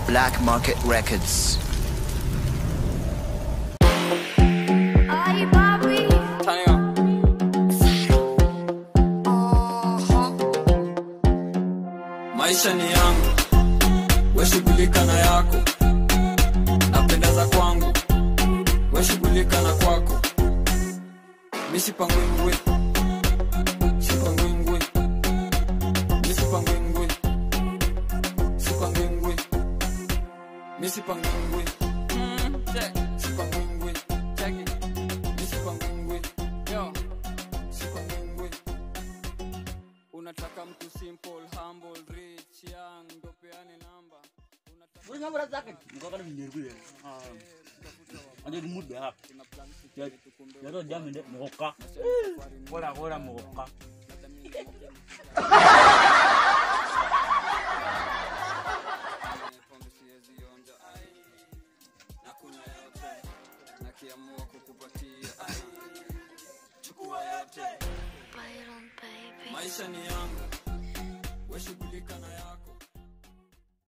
Black Market Records. Ay, papi. maisha ni yangu weshughulika na yako napenda za kwangu weshughulika na kwako misipangwingwi sipangwingwi misipangwingwi sipangwingwi misipangwingwi sipangwingwi misipangwingwi yo sipangwingwi unataka mtu simple humble rich young ndo peane namba Wani ngabara zaka ngaka ni nyergu ya. Ande mu be ha. Ya ya ro jam de moka. Wala wala moka. pombe siwezi onja ai nakunywa yote nakiamua kukupatia ai chukua yote Byron, baby. maisha ni yangu weshughulika na yako